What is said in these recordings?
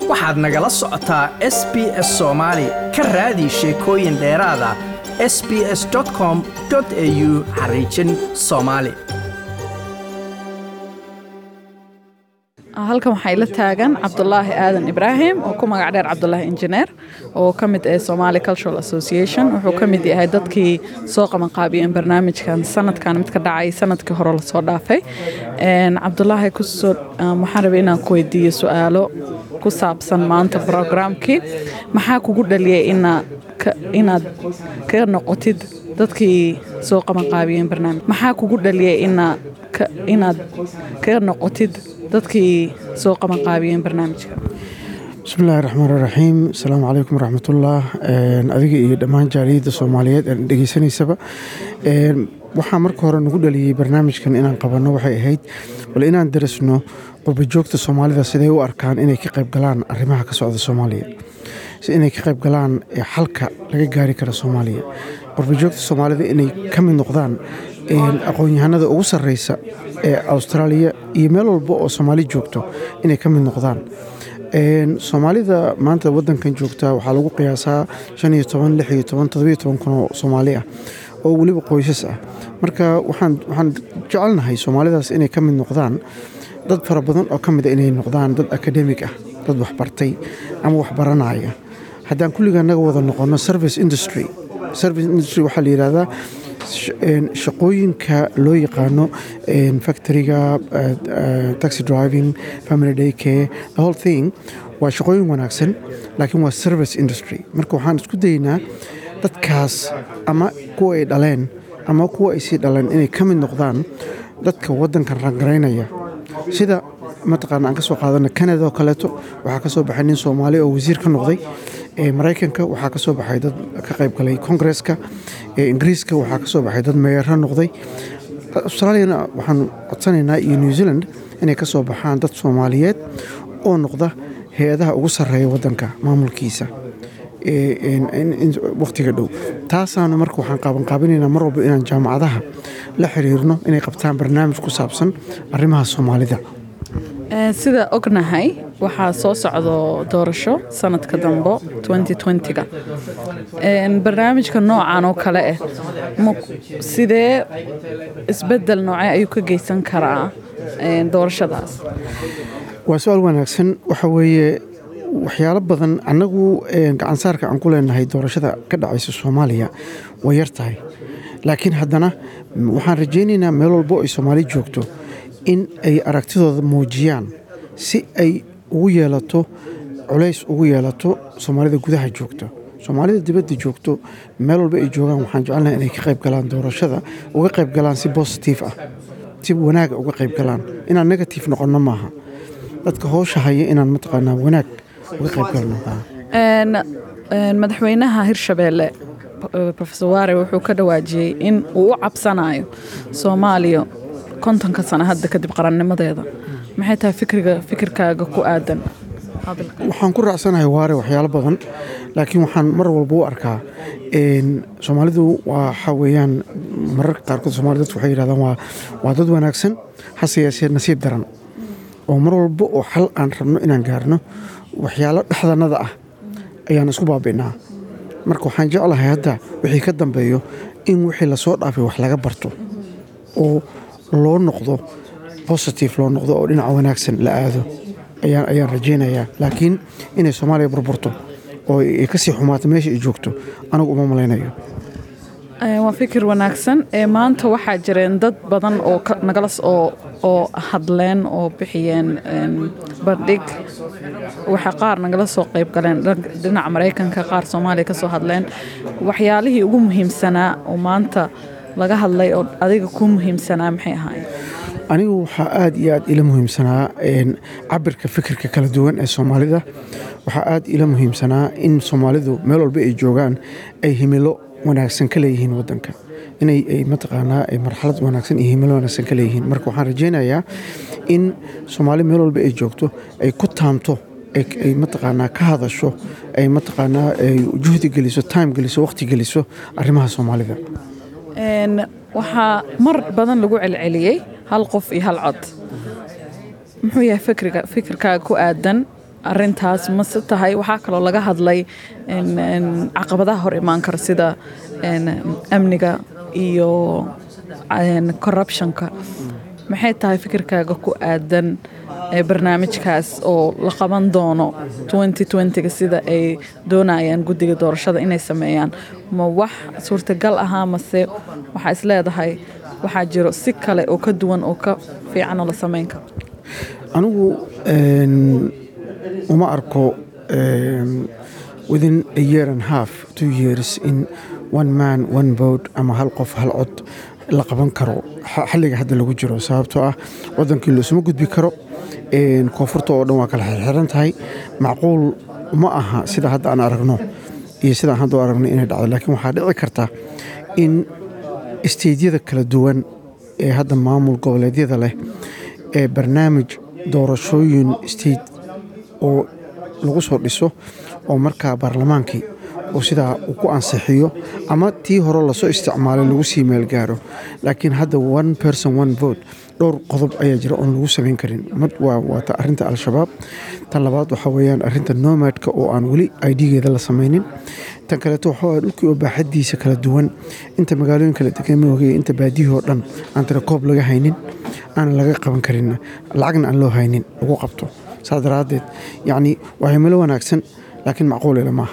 waxaad nagala socotaa s b s soomaali ka raadi sheekooyin dheeraada s b s com au xariijin soomaali halkan waxaa ila taagan cabdulaahi aadan ibraahim oo ku magac dheer cabdulaahi injineer oo ka mid ah somali cultural association wuxuu ka mid yahay dadkii soo qabanqaabiyeen barnaamijkan sanadkan mid ka dhacay sanadkii hore lasoo dhaafay cabdulaahi kusoo waxaan rabay inaan ku weydiiyo su-aalo ku saabsan maanta brograamkii maxaa kugu dhaliyay inaad ka noqotid dadkii soo qabanqaabiyeen barnaamij maxaa kugu dhaliyay inaad ka noqotid dadkii soo qabanqaabiyeen barnaamijka bismillahi raxmaan raxiim asalaamu calaykum waraxmatullah adiga iyo dhammaan jaaliyadda soomaaliyeed aan dhegeysanaysaba waxaa marka hore nagu dhaliyey barnaamijkan inaan qabanno waxay ahayd bal inaan darasno qurbajoogta soomaalida siday u arkaan inay ka qayb galaan arrimaha ka socda soomaaliya inay ka qayb galaan xalka laga gaari karo soomaaliya qurbajoogta soomaalida inay ka mid noqdaan aqoon-yahanada ugu sarreysa ee austraaliya iyo meel walba oo soomaali joogto inay ka mid noqdaan soomaalida maanta wadankan joogta waxaa lagu qiyaasaa shan iyo toban lix iyo toban todobiyo toban kun oo soomaali ah oo weliba qoysas ah marka waxaan jecelnahay soomaalidaas inay ka mid noqdaan dad fara badan oo ka mida inay noqdaan dad akademig ah dad waxbartay ama waxbaranaya haddaan kulliga naga wada noqono service industry service industry waxaa la yidhahdaa shaqooyinka loo yaqaano factoriga taxi driving family day care the whole thing waa shaqooyin wanaagsan laakiin waa service industry marka waxaan isku daynaa dadkaas ama kuwa ay dhaleen ama kuwa ay sii dhaleen inay ka mid noqdaan dadka waddankan rangaraynaya sida mataqaana aan ka soo qaadana canada oo kaleeto waxaa ka soo baxay nin soomaali oo wasiir ka noqday maraykanka waxaa ka soo baxay dad ka qayb galay kongresska ingiriiska waxaa ka soo baxay dad meeyaro noqday austraaliyana waxaan codsanaynaa iyo new zealand inay ka soo baxaan dad soomaaliyeed oo noqda hay-adaha ugu sarreeya waddanka maamulkiisa wakhtiga dhow taasaanu marka waxaan qaabanqaabinaynaa mar walba inaan jaamacadaha la xiriirno inay qabtaan barnaamij ku saabsan arrimaha soomaalida sida ognahay waxaa soo socdo doorasho sanadka dambo ga barnaamijka noocan oo kale ah sidee isbedel noocee ayuu ka geysan karaa doorashadaas waa su-aal wanaagsan waxa weeye waxyaalo badan annagu gacansaarka aan ku leenahay doorashada ka dhacaysa soomaaliya way yar tahay laakiin haddana waxaan rajaynaynaa meel walbo ay soomaali joogto in ay aragtidooda muujiyaan si ay ugu yeelato culays ugu yeelato soomaalida gudaha joogto soomaalida dibadda joogto meel walba ay joogaan waxaan jecelnahay inay ka qayb galaan doorashada uga qayb galaan si bositif ah si wanaaga uga qayb galaan inaan negatif noqonno maaha dadka hoosha haya inaan mataqaanaa wanaag uga qayb galno madaxweynaha hirshabeelle rofesor waare wuxuu ka dhawaajiyey in uu u cabsanayo soomaaliya kontonka sano hadda kadib qarannimadeeda maxay tahay fikriga fikirkaaga ku aadan waxaan ku raacsanahay waare waxyaalo badan laakiin waxaan mar walba u arkaa soomaalidu waxa weeyaan mararka qaarkood soomali dadku waxay yidhahdaan waa dad wanaagsan hase yeeshee nasiib daran oo mar walba oo xal aan rabno inaan gaarno waxyaalo dhexdanada ah ayaan isku baabi'naa marka waxaan jeclahay hadda wixii ka dambeeyo in wixii lasoo dhaafay wax laga barto oo loo noqdo bositif loo noqdo oo dhinaca wanaagsan la aado ayaan rajaynayaa laakiin inay soomaaliya burburto oo ay kasii xumaato meesha ay joogto anigu uma malaynayo waa fikir wanaagsan maanta waxaa jireen dad badan oo nagala oo hadleen oo bixiyeen bandhig waxa qaar nagala soo qayb galeen dhinaca maraykanka qaar soomaaliya ka soo hadleen waxyaalihii ugu muhiimsanaa oo maanta laga hadlay oo adiga ku muhiimsanaa maxay ahaayeen anigu waxaa aad iyo aad ila muhiimsanaa cabirka fikirka kala duwan ee soomaalida waxaa aad ila muhiimsanaa in soomaalidu meel walba ay joogaan ay himilo wanaagsan ka leeyihiin wadanka inay ay mataqaanaa ay marxalad wanaagsan iyo himilo wanaagsan ka leeyihiin marka waxaan rajaynayaa in soomaali meel walba ay joogto ay ku taamto ay mataqaanaa ka hadasho ay mataqaanaa juhdi geliso time geliso waqti geliso arrimaha soomaalida waxaa mar badan lagu celceliyey hal qof iyo hal cod muxuu yahay fikriga fikirkaaga ku aadan arintaas mase tahay waxaa kaloo laga hadlay caqabadaha hor imaan kara sida amniga iyo corruptionka maxay tahay fikirkaaga ku aadan barnaamijkaas oo la qaban doono ga sida ay doonayaan guddiga doorashada inay sameeyaan ma wax suurtagal ahaa mase waxaa isleedahay waxaa jiro si kale oo ka duwan oo ka fiicanoo la samayn karo anigu uma arko within a year and half two years in one man one vote ama hal qof hal cod la qaban karo xilliga hadda lagu jiro sababtoo ah wadankii loosuma gudbi karo koonfurta oo dhan waa kala xirxiran tahay macquul ma aha sida hadda aan aragno iyo sidaan hadda u aragno inay dhacdo laakiin waxaa dhici karta in isteydyada kala duwan ee hadda maamul goboleedyada leh ee barnaamij doorashooyin steyt oo lagu soo dhiso oo markaa baarlamaankii oo sidaa uu ku ansixiyo ama tii hore lasoo isticmaalay lagu sii meelgaaro laakiin hadda one person one vote dhowr qodob ayaa jira oon lagu samayn karin mid waata arinta al-shabaab tan labaad waxaa weyaan arinta nomadka oo aan weli idgeeda la samaynin tan kaleeto waxaa dhulkii oo baaxadiisa kala duwan inta magaalooyin kala degan maogaya inta baadiyihii oo dhan aan tirakoob laga haynin aan laga qaban karin lacagna aan loo haynin lagu qabto saas daraaddeed yacni waa himilo wanaagsan laakiin macquulila maaha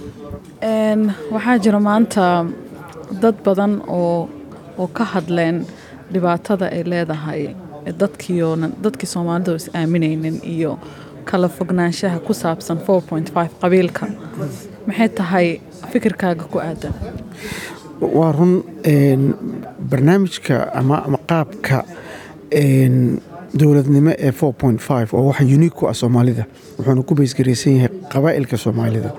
waxaa jira maanta dad badan oo oo ka hadleen dhibaatada ay leedahay dadkiioonan dadkii soomaalida oo is aaminaynin iyo kala fognaanshaha ku saabsan qabiilka maxay tahay fikirkaaga ku aadan waa run barnaamijka ama qaabka dowladnimo ee oo waxa uniik ku ah soomaalida wuxuuna ku baysgaraysan yahay qabaa'ilka soomaalida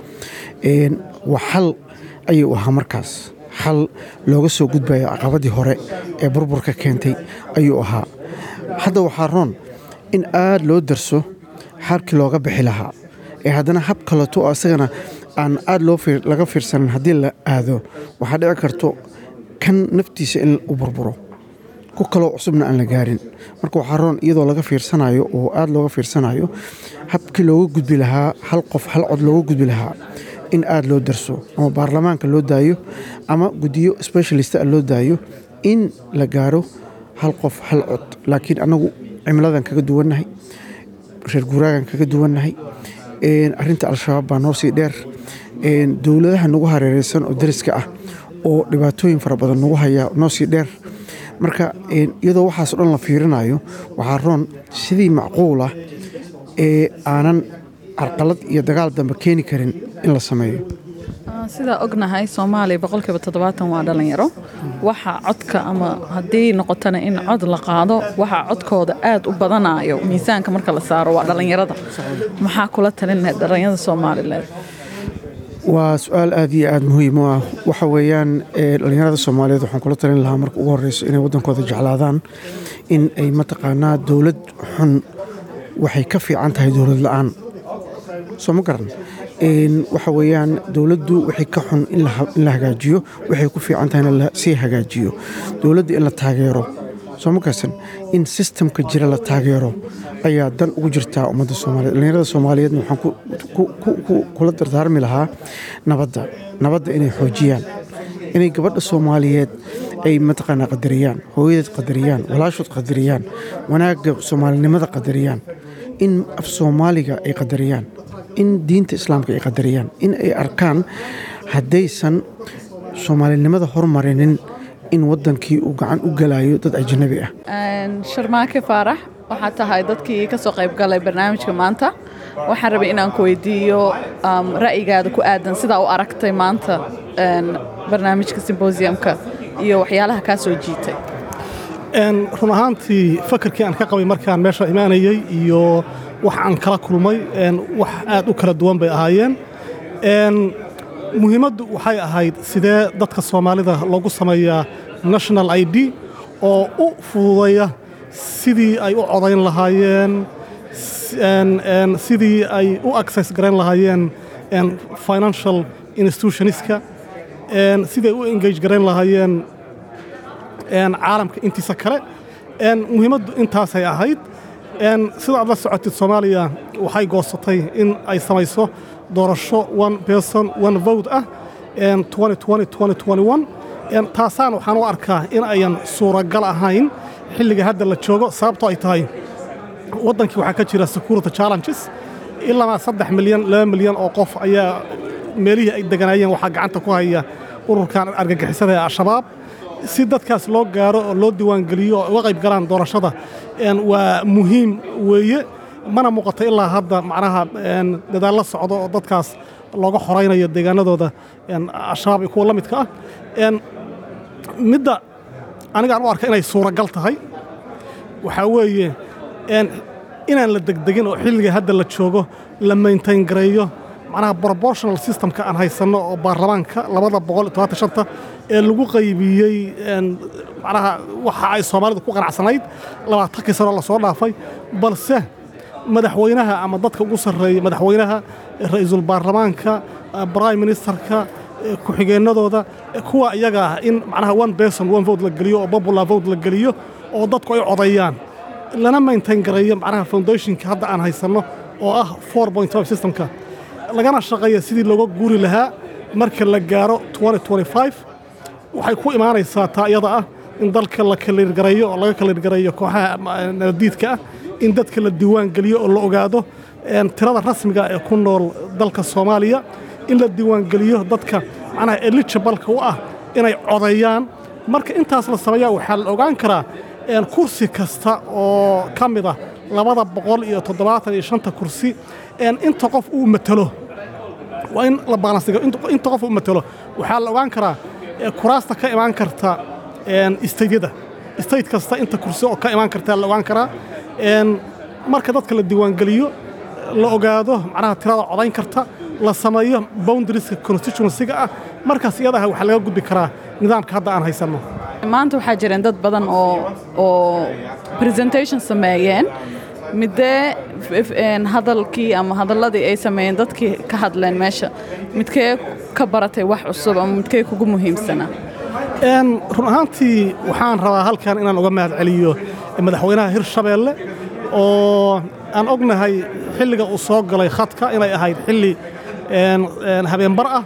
waa xal ayuu ahaa markaas xal looga soo gudbaya caqabadii hore ee burburka keentay ayuu ahaa hadda waxaa roon in aad loo darso xabkii looga bixi lahaa ee haddana hab kaleto oo asagana aan aad laga fiirsanin haddii la aado waxaa dhici karto kan naftiisa in u burburo ku kaloo cusubna aan la gaarin marka waxaa roon iyadoo laga fiirsanayo oo aad looga fiirsanayo habkii looga gudbi lahaa hal qof hal cod looga gudbi lahaa in aad loo darso ama baarlamaanka loo daayo ama guddiyo specialista loo daayo in la gaaro hal qof hal cod laakiin annagu cimiladan kaga duwannahay reer guuraagan kaga duwannahay arinta al-shabaab baa noo sii dheer dowladaha nagu hareereysan oo dariska ah oo dhibaatooyin fara badan nagu haya noo sii dheer marka iyadoo waxaas o dhan la fiirinayo waxaa roon sidii macquul ah ee aanan carqalad iyo dagaal dambe keeni karin in la sameeyo sidaa ognahay soomaaliya boqolkiiba toddobaatan waa dhalinyaro waxa codka ama haddii noqotana in cod la qaado waxaa codkooda aad u badanayo miisaanka marka la saaro waa dhallinyarada maxaa kula talinlahayd dhallinyarada soomaalileed waa su-aal aad iyo aad muhiim u ah waxa weeyaan dhallinyarada soomaaliyeed waxaan kula talin lahaa marka ugu horreyso inay waddankooda jeclaadaan in ay mataqaanaa dowlad xun waxay ka fiican tahay dowlad la-aan soo ma garan waxa weeyaan dowladdu waxay ka xun in la hagaajiyo waxay ku fiican tahay in lasii hagaajiyo dowladda in la taageero soo ma garsan in sistamka jira la taageero ayaa dan ugu jirtaa ummadda soomaaliyed dhallinyarada soomaaliyeedna waxaan kula dardaarmi lahaa nabadda nabadda inay xoojiyaan inay gabadha soomaaliyeed ay mataqaanaa qadariyaan hooyadeed qadariyaan walaashood qadariyaan wanaagga soomaalinimada qadariyaan in af soomaaliga ay qadariyaan in diinta islaamka ay qadariyaan in ay arkaan haddaysan soomaalinimada hormarinin in wadankii uu gacan u galayo dad ajnabi ah sharmaake faarax waxaa tahay dadkii ka soo qayb galay barnaamijka maanta waxaan rabay inaan ku weydiiyo ra'yigaada ku aadan sidaa u aragtay maanta barnaamijka simbosiumka iyo waxyaalaha kaa soo jiitay run ahaantii fakarkii aan ka qabay markaan meesha imaanayey iyo wax aan kala kulmay wax aad u kala duwan bay ahaayeen muhiimaddu waxay ahayd sidee dadka soomaalida loogu sameeyaa national i d oo u fududaya sidii ay u codayn lahaayeen sidii ay u access garayn lahaayeen financial institutionska siday u engage garayn lahaayeen caalamka intiisa kale muhiimaddu intaasay ahayd sida aad la socotid soomaaliya waxay goosatay in ay samayso doorasho one person one vote ah taasaan waxaan u arkaa in ayan suuragal ahayn xilliga hadda la joogo sababtoo ay tahay waddankii waxaa ka jira security challenges ilaa saddex milyan laba milyan oo qof ayaa meelihii ay deganaayeen waxaa gacanta ku haya ururkan argagixisada ee al-shabaab si dadkaas loo gaaro oo loo diiwaangeliyo oo uga qayb galaan doorashada waa muhiim weeye mana muuqato ilaa hadda macnaha dadaallo socdo oo dadkaas looga xoraynayo deegaanadooda al-shabaab iyo kuwa la midka ah midda anigaan u arka inay suuragal tahay waxaa weeye inaan la degdegin oo xilliga hadda la joogo la maintain gareeyo macnaha proportional systemka aan haysanno oo baarlamaanka labada boqol iyo todobaatan shanta ee lagu qaybiyey macnaha waxa ay soomaalidu ku qanacsanayd labaatankii sano lasoo dhaafay balse madaxweynaha ama dadka ugu sarreeya madaxweynaha ra'iisul baarlamaanka prime ministerka ku-xigeennadooda kuwa iyaga ah in macnaha one person one vote la geliyo oo popular vote la geliyo oo dadku ay codayaan lana maintain gareeyo macnaha foundationka hadda aan haysanno oo ah four point five systemka lagana shaqeeya sidii looga guuri lahaa marka la gaaro waxay ku imaanaysaa taa iyada ah in dalka la kaliirgareeyo oo laga kaliirgareeyo kooxaha nabadiidka ah in dadka la diiwaan geliyo oo la ogaado tirada rasmiga ee ku nool dalka soomaaliya in la diiwaangeliyo dadka macnaha eligibalka u ah inay codeeyaan marka intaas la sameeyaa waxaa la ogaan karaa kursi kasta oo ka mid ah labada boqol iyo toddobaatan iyo shanta kursi inta qof uu matelo waa in la baalansiga inta qof uu matelo waxaa la ogaan karaa kuraasta ka imaan karta istaydyada istayt kasta inta kursi oo ka imaan kartaa la ogaan karaa marka dadka la diiwaangeliyo la ogaado macnaha tirada codayn karta la sameeyo boundarieska constituencyga ah markaas iyadaha waxaa laga gudbi karaa nidaamka hadda aan haysanno maanta waxaa jireen dad badan oo oo presentation sameeyeen midee hadalkii ama hadalladii ay sameeyeen dadkii ka hadleen meesha midkee ka baratay wax cusub ama midkee kugu muhiimsanaa run ahaantii waxaan rabaa halkan inaan uga mahad celiyo madaxweynaha hirshabeelle oo aan ognahay xilliga uu soo galay khadka inay ahayd xilli habeenbar ah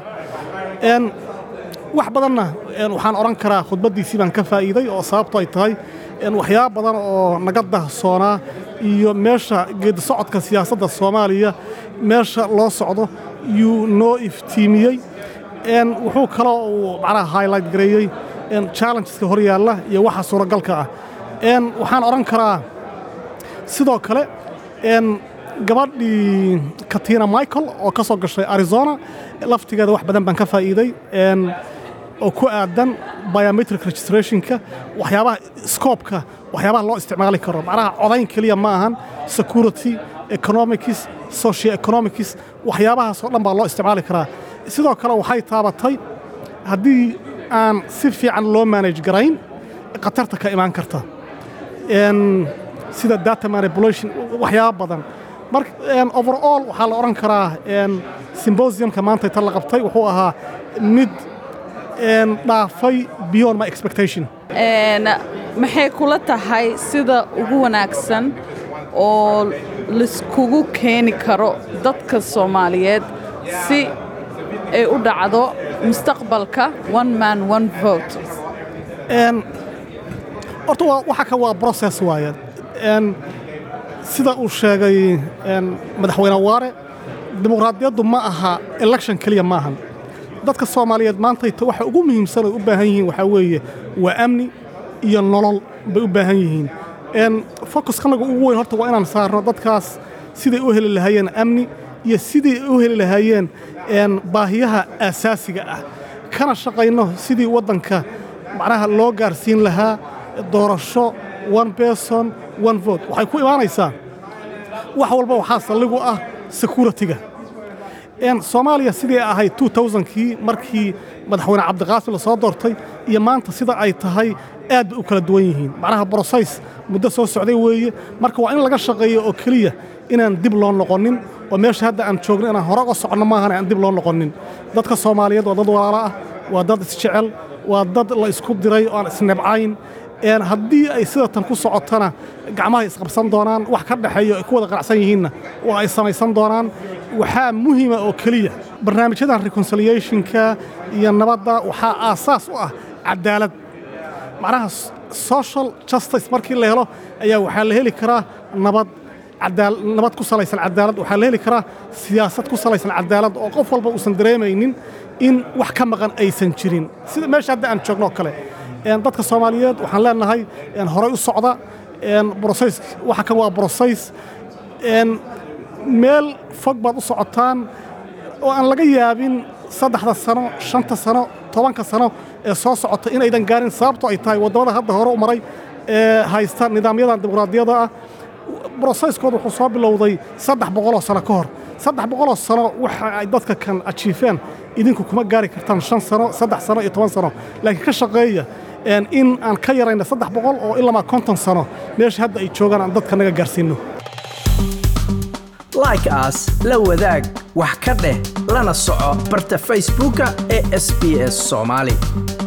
wax badanna waxaan odhan karaa khudbaddiisii baan ka faa'iiday oo sababto ay tahay waxyaaba badan oo naga dahsoonaa iyo meesha geedi socodka siyaasadda soomaaliya meesha loo socdo yuu noo iftiimiyey wuxuu kaloo uu macnaha highlight gareeyey challengeska hor yaalla iyo waxa suuragalka ah waxaan odhan karaa sidoo kale gabadhii katina michael oo ka soo gashay arizona laftigeeda wax badan baan ka faa'iiday oo ku aadan biometric registrationka waxyaabaha scoobka waxyaabaha loo isticmaali karo macnaha codayn keliya ma ahan security economics socio economics waxyaabahaasoo dhan baa loo isticmaali karaa sidoo kale waxay taabatay haddii aan si fiican loo manage garayn khatarta ka imaan karta sida data manipulation waxyaaba badan marka overall waxaa la odhan karaa symbosiumka maanta inta la qabtay wuxuu ahaa mid dhaafay beyond my expectation maxay kula tahay sida ugu wanaagsan oo laiskugu keeni karo dadka soomaaliyeed si ay u dhacdo mustaqbalka one man one vote horta waxa ka waa process waaye sida uu sheegay madaxweyne waare dimuqraadiyaddu ma aha election keliya ma ahan dadka soomaaliyeed maantayta waxa ugu muhiimsan oy u baahan yihiin waxaa weeye waa amni iyo nolol bay u baahan yihiin focuskanaga ugu weyn horta waa inaan saarno dadkaas siday u heli lahaayeen amni iyo siday u heli lahaayeen baahiyaha aasaasiga ah kana shaqayno sidii waddanka macnaha loo gaarsiin lahaa doorasho one person one vote waxay ku imaanaysaa wax walba waxaa salligu ah security-ga soomaaliya sidii ahayd kii markii madaxweyne cabdiqaasim la soo doortay iyo maanta sida ay tahay aad bay u kala duwan yihiin macnaha brosays muddo soo socday weeye marka waa in laga shaqeeyo oo keliya inaan dib loo noqonin oo meesha hadda aan joogno inaan hore uga soconno maahan aan dib loo noqonin dadka soomaaliyeed waa dad walaalo ah waa dad isjecel waa dad la isku diray oo aan isnebcayn een haddii ay sida tan ku socotana gacmahay isqabsan doonaan wax ka dhexeeyo ay ku wada qanacsan yihiinna waa ay samaysan doonaan waxaa muhiima oo keliya barnaamijyadan reconciliationka iyo nabadda waxaa aasaas u ah cadaalad macnaha social justice markii la helo ayaa waxaa la heli karaa nabad cadaal nabad ku salaysan cadaalad waxaa la heli karaa siyaasad ku salaysan cadaalad oo qof walba uusan dareemaynin in wax ka maqan aysan jirin sida meesha hadda aan joogno oo kale een dadka soomaaliyeed waxaan leenahay een horay u socda een broseys waxa kan waa broseys een meel fog baad u socotaan oo aan laga yaabin saddexda sano shanta sano tobanka sano ee soo socota inaydan gaarin sababto ay tahay waddamada hadda hore u maray ee haysta nidaamyadan dimuqraadiyadda ah broseskooda wuxuu soo bilowday saddex boqoloo sano ka hor saddex boqoloo sano waxa ay dadka kan ajiifeen idinku kuma gaari kartaan shan sano saddex sano iyo toban sano laakiin ka shaqeeya een in aan ka yarayna saddex boqol oo ilamaa konton sano meesha hadda ay joogaan aan dadka naga gaarsiinno like as la wadaag wax ka dheh lana soco barta facebooka ee sbs somali